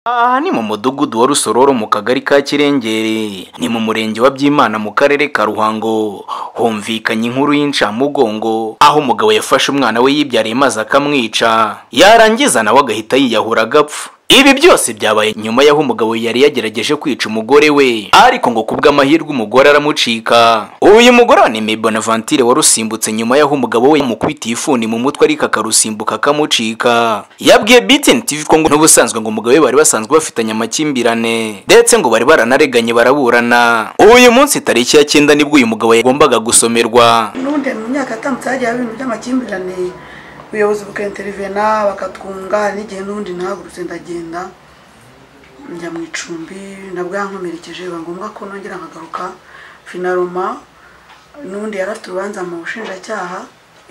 aha ni mu mudugudu wa rusororo mu kagari ka kirengere ni mu murenge wa byimana mu karere ka ruhango humvikanye inkuru y'incamugongo aho umugabo yafashe umwana we yibyariye maze akamwica yarangiza nawe agahita yiyahura agapfa ibi byose byabaye nyuma y'aho umugabo yari yagerageje kwica umugore we ariko ngo kubw'amahirwe umugore aramucika uyu mugore wa Neme Bonaventure warusimbutse nyuma y'aho umugabo we yamukubitiye ifuni mu mutwe ariko akarusimbuka akamucika yabwiye BTN TV ko ngo n'ubusanzwe ngo umugabo we bari basanzwe bafitanye amakimbirane ndetse ngo bari baranareganye baraburana uyu munsi tariki ya cyenda nibwo uyu mugabo yagombaga gusomerwa n'ubundi mu myaka yatambutse hagiye haba ibintu by'amakimbirane ubuyobozi bukainterivena bakatwunga n'igihe n'ubundi nahagurutse ndagenda njya mu icumbi nabwo yankomerekeje biba ngombwa ko nongera nkagaruka finaroma n'ubundi yari afite urubanza mu bushinjacyaha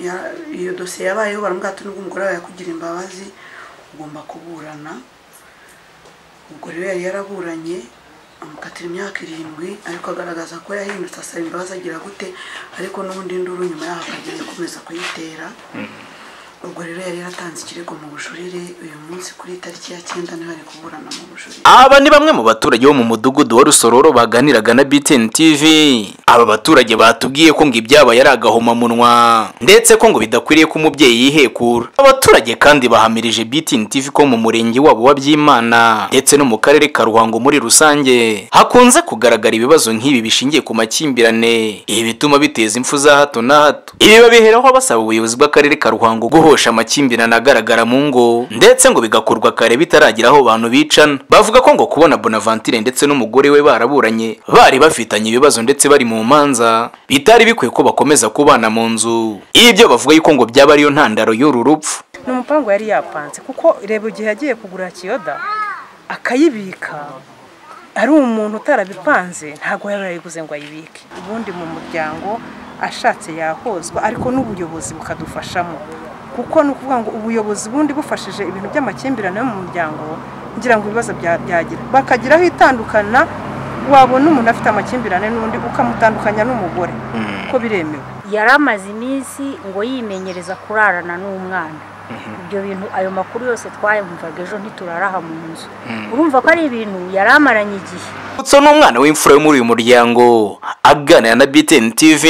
ya- iyo dosiye yabayeho baramubwira ati nubwo umugore wawe yakugira imbabazi ugomba kuburana ubwo rero yari yaraburanye amukatira imyaka irindwi ariko agaragaza ko yahindutse asaba imbabazi agira gute ariko n'ubundi induru nyuma yaho akagenda akomeza kuyitera ubwo rero yari yaratanze ikirego mu bujurire uyu munsi kuri tariki ya cyenda niho ari kuburana mu bujurire Aba ni bamwe mu baturage bo mu mudugudu wa Rusororo baganiraga na BTN TV. Aba baturage batubwiye ko ngo ibyabaye ari agahomamunwa ndetse ko ngo bidakwiriye ko umubyeyi yihekura. Abaturage kandi bahamirije BTN TV ko mu murenge wabo wa Byimana ndetse no mu karere ka Ruhango muri rusange hakunze kugaragara ibibazo nk'ibi bishingiye ku makimbirane. Ibi bituma biteza impfu za hato na hato. Ibi babiheraho basaba ubuyobozi bw'akarere ka Ruhango guhosha amakimbirane agaragara mu ngo ndetse ngo bigakorwa kare bitaragira aho abantu bicana bavuga ko ngo kubona Bonaventure ndetse n'umugore we baraburanye bari bafitanye ibibazo ndetse bari mu manza bitari bikwiye ko bakomeza kubana mu nzu ibyo bavuga yuko ngo byaba ariyo ntandaro y'uru rupfu ni umupangu yari yapanze kuko reba igihe yagiye kugura kiyoda akayibika ari umuntu utarabipanze ntabwo yaba yarayiguze ngo ayibike ubundi mu muryango ashatse yahozwa ariko n'ubuyobozi bukadufashamo kuko ni ukuvuga ngo ubuyobozi bundi bufashije ibintu by'amakimbirane yo mu muryango ngira ngo ibibazo bya- byagira bakagiraho itandukana wabona umuntu afite amakimbirane n'undi ukamutandukanya n'umugore ko biremewe yari amaze iminsi ngo yimenyereza kurarana n'umwana ibyo bintu ayo makuru yose twayumvaga ejo ntituraraha mu nzu urumva ko ari ibintu yari amaranye igihe Utso ni umwana w'imfura yo muri uyu muryango aganira na BTN TV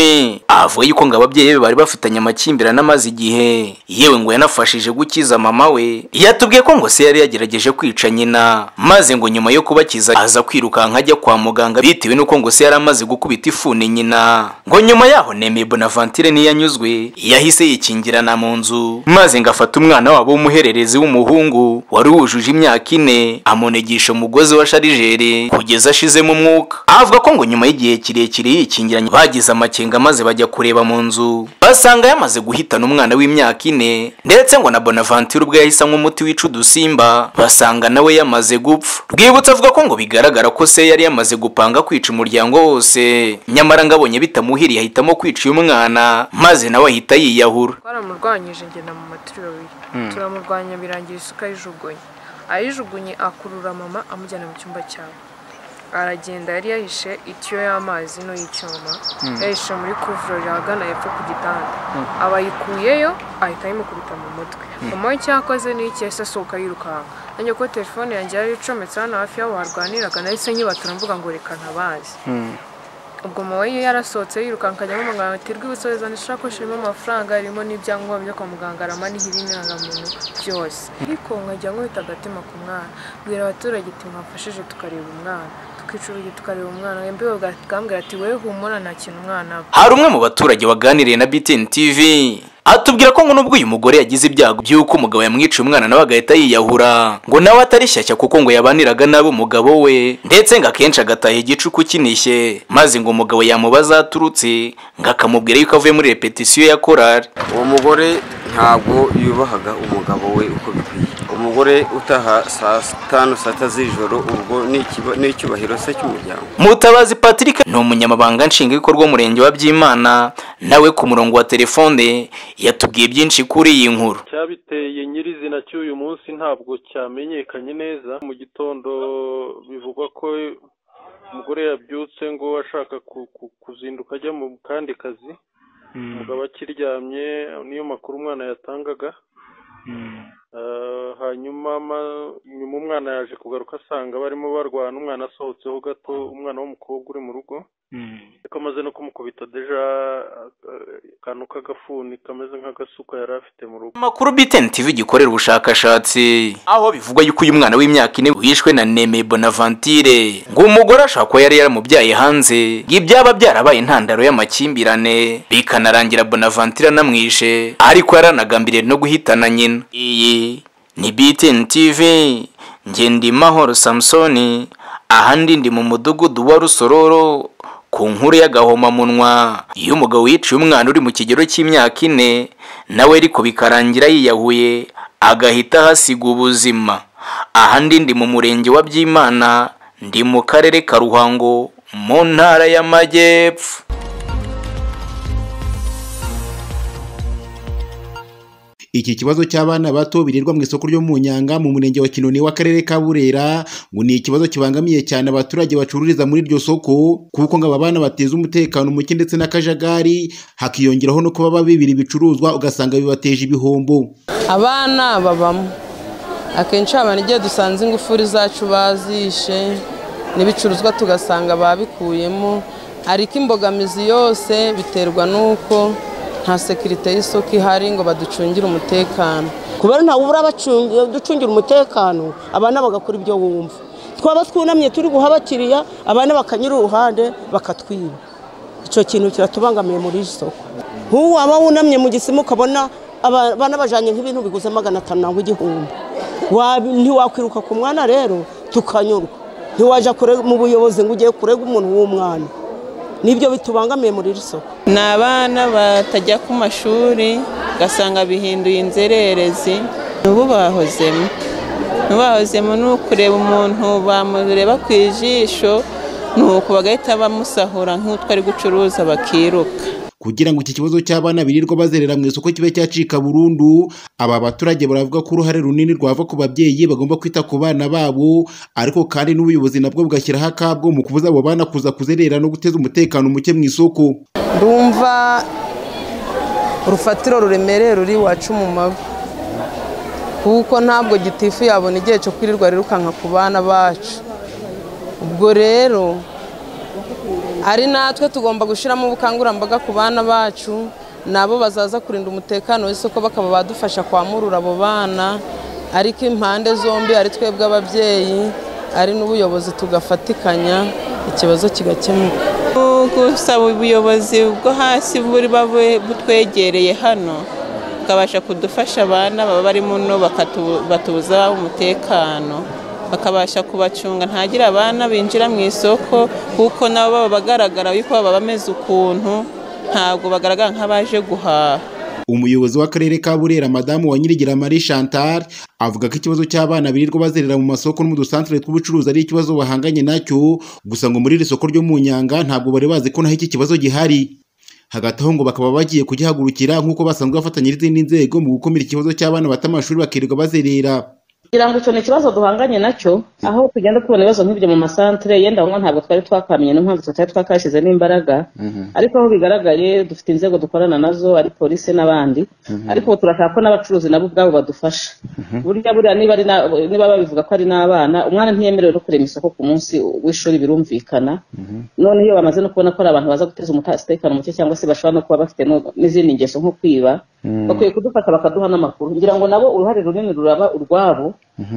avuga yuko ngo ababyeyi be bari bafitanye amakimbirane amaze igihe yewe ngo yanafashije gukiza mama we yatubwiye ko ngo se yari yagerageje kwica nyina maze ngo nyuma yo kubakiza aza kwirukanka ajya kwa muganga bitewe n'uko ngo se yari amaze gukubita ifuni nyina ngo nyuma yaho Nemeye Bonaventure ntiyanyuzwe yahise yikingirana mu nzu maze ngo afate umwana wabo w'umuhererezi w'umuhungu wari wujuje imyaka ine amunegisha umugozi wa sharijeri kugeza ashizemo umwuka avuga ko ngo nyuma y'igihe kirekire yikingiranye bagize amakenga maze bajya kureba mu nzu basanga yamaze guhitana umwana w'imyaka ine ndetse ngo na bonaventure ubwe yahise anywa umuti wica udusimba basanga nawe yamaze gupfa rwibutsa avuga ko ngo bigaragara ko se yari yamaze gupanga kwica umuryango wose nyamara ngo abonye bitamuhiriye ahitamo kwica uyu mwana maze nawe ahita yiyahura twaramurwanyije ngenda mu matirori turamurwanya birangira isuka ayijugunye ayijugunye akurura mama amujyana mu cyumba cyabo aragenda yari yahishe itiyo y'amazi no y'icyuma yahishe muri kuvurori ahagana hepfo ku gitanda aba ayikuyeyo ahita ayimukubita mu mutwe mama we icyakoze ni iki yahise asohoka yirukanka nanjye ko telefone yanjye yari icometse hano hafi y'aho barwaniraga nahise nyibatura mvuga ngo reka ntabazi ubwo mama we yarasohotse yirukanka ajya mu muganga ati rwibutso zana ishakoshi irimo amafaranga irimo n'ibyangombwa byo kwa muganga aramaniho ibinangamuntu byose ariko nkajya nkubita agatima ku mwana mbwira abaturage ati mwamfashije tukareba umwana tukica urugi tukareba umwana mbeho bwambwira ati wewe humura nta kintu umwana aba hari umwe mu baturage waganiriye na BTN TV atubwira ko ngo nubwo uyu mugore yagize ibyago by'uko umugabo yamwiciye umwana nawe agahita yiyahura ngo nawe atari shyashya kuko ngo yabaniraga nabi umugabo we ndetse ngo akenshi agataha igicuku kinishye maze ngo umugabo yamubaza aho aturutse ngo akamubwira yuko avuye muri repetisiyo ya korari uwo mugore ntabwo yubahaga umugabo we uko bikwiye umugore utaha saa tanu saa tatu z'ijoro ubwo ni ikiba- ni icyubahiro se cy'umuryango Mutabazi Patrick ni umunyamabanga nshingwabikorwa w'umurenge wa Byimana nawe ku murongo wa telefone yatubwiye byinshi kuri iyi nkuru cyabiteye nyirizina cy'uyu munsi ntabwo cyamenyekanye neza mu gitondo bivugwa ko umugore yabyutse ngo ashaka ku- ku- kuzinduka ajya mu kandi kazi umugabo akiryamye niyo makuru umwana yatangaga Eh, hanyuma ma- nyuma umwana yaje kugaruka asanga barimo barwana umwana asohotseho gato umwana w'umukobwa uri mu rugo ariko amaze no kumukubita deja eh, akantu k'agafuni kameze nk'agasuka yari afite mu rugo amakuru btn tv gikorera ubushakashatsi aho bivugwa yuko uyu mwana w'imyaka ine wishwe na neme bonavantire ngo umugore ashobora kuba yari yaramubyaye hanze ngo ibyaba byarabaye intandaro y'amakimbirane bikanarangira bonavantire anamwishe ariko yaranagambiriye no guhitana nyina iyi ni btn tv nge ndi mahoro samusoni ahandi ndi mu mudugudu wa rusororo ku nkuru y'agahomamunwa iyo umugabo yiciye umwana uri mu kigero cy'imyaka ine nawe ariko bikarangira yiyahuye agahita ahasiga ubuzima aha ndi ndi mu murenge wa byimana ndi mu karere ka ruhango mu ntara y'amajyepfo iki kibazo cy'abana bato birirwa mu isoko ryo mu nyanga mu murenge wa kinoni w'akarere ka burera ngo ni ikibazo kibangamiye cyane abaturage bacururiza muri iryo soko kuko ngo aba bana bateza umutekano muke ndetse n'akajagari hakiyongeraho no kuba babibira ibicuruzwa ugasanga bibateje ibihombo abana babamo akenshi abantu igihe dusanze ingufuri zacu bazishe n'ibicuruzwa tugasanga babikuyemo ariko imbogamizi yose biterwa n'uko nta sekirite y'isoko ihari ngo baducungire umutekano kubera ntawe ubura abacungi- ducungira umutekano abana bagakora ibyo wumva twaba twunamye turi guha abakiriya abana bakanyura uruhande bakatwiba icyo kintu kiratubangamiye muri iri soko nk'ubu waba wunamye mu gisima ukabona aba- abana bajyanye nk'ibintu biguze magana atanu nangwa igihumbi Wa- ntiwakwiruka ku mwana rero tukanyurwa ntiwajya kure- mu buyobozi ngo ugiye kurega umuntu w'umwana nibyo bitubangamiye muri iri soko ni abana batajya ku mashuri ugasanga bihinduye inzererezi n'ubu bahozemo ntibahozemo ni ukureba umuntu bamureba ku ijisho ni uku bagahita bamusahura nk'utwo ari gucuruza bakiruka kugira ngo iki kibazo cy'abana birirwa bazerera mu isoko kibe cyacika burundu aba baturage baravuga ko uruhare runini rwava ku babyeyi bagomba kwita ku bana babo ariko kandi n'ubuyobozi nabwo bugashyiraho akabwo mu kubuza abo bana kuza kuzerera no guteza umutekano muke mu isoko rumva urufatiro ruremereye ruri iwacu mu mavi kuko ntabwo gitifu yabona igihe cyo kwirirwa rirukanka ku bana bacu ubwo rero ari natwe tugomba gushyiramo ubukangurambaga ku bana bacu nabo bazaza kurinda umutekano w'isoko bakaba badufasha kwamurura abo bana ariko impande zombi ari twebwe ababyeyi ari n'ubuyobozi tugafatikanya ikibazo kigakemuka gusaba ubuyobozi bwo hasi buri butwegereye hano bukabasha kudufasha abana baba barimo no bakatubuza umutekano bakabasha kubacunga ntagire abana binjira mu isoko kuko nabo baba bagaragara yuko baba bameze ukuntu ntabwo bagaragara nk'abaje guhaha umuyobozi w'akarere ka burera madamu wa nyirigira marie chantal avuga ko ikibazo cy'abana birirwa bazerera mu masoko no mu dusantere tw'ubucuruzi ari ikibazo bahanganye nacyo gusa ngo muri iri soko ryo mu nyanga ntabwo bari bazi ko naho iki kibazo gihari hagati aho ngo bakaba bagiye kugihagurukira nk'uko basanzwe bafatanya n'izindi nzego mu gukumira ikibazo cy'abana bata amashuri bakirirwa bazerera kugira ngo icyo ni ikibazo duhanganye nacyo aho tugenda tubona ibibazo nk'ibyo mu masantere yenda ngo ntabwo twari twakamenye niyo mpamvu tutari twakashyizemo imbaraga ariko aho bigaragaye dufite inzego dukorana nazo ari polisi n'abandi ariko ubu turashaka ko n'abacuruzi nabo ubwabo badufasha burya buriya niba ari na- niba babivuga ko ari n'abana umwana ntiyemerewe no kurema isoko ku munsi w'ishuri birumvikana none iyo bamaze no kubona ko ari abantu baza guteza umutekano muke cyangwa se bashobora no kuba bafite no- n'izindi ngeso nko kwiba bakwiye kudufasha bakaduha n'amakuru ngira ngo nabo uruhare runini ruraba urwabo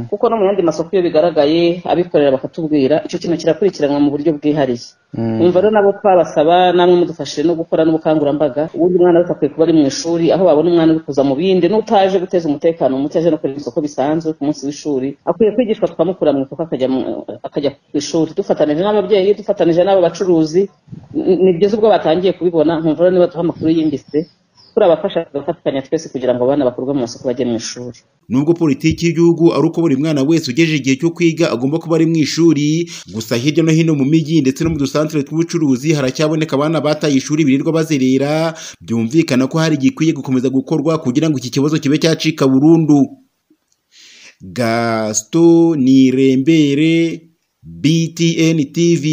kuko no mu yandi masoko iyo bigaragaye abikorera bakatubwira icyo kintu kirakurikiranwa mu buryo bwihariye umva rero nabo twabasaba namwe mudufashije no gukora n'ubukangurambaga ubundi umwana wese akwiye kuba ari mu ishuri aho babona umwana uri kuza mu bindi n'utaje guteza umutekano muke aje no kureba isoko bisanzwe ku munsi w'ishuri akwiye kwigishwa tukamukura mu isoko akajya mu- akajya ku ishuri dufatanije n'ababyeyi dufatanije n'abo bacuruzi N- ni byiza ubwo batangiye kubibona nkumva rero niba duha amakuru yimbitse turabafasha tugafatikanya twese kugira ngo abana bakurwe mu masoko bajye mu ishuri nubwo politiki y'igihugu ari uko buri mwana wese ugejeje igihe cyo kwiga agomba kuba ari mu ishuri gusa hirya no hino mu mijyi ndetse no mu dusantere tw'ubucuruzi haracyaboneka abana bataye ishuri birirwa bazerera byumvikana ko hari igikwiye gukomeza gukorwa kugira ngo iki kibazo kibe cyacika burundu gasito nirembere btn tv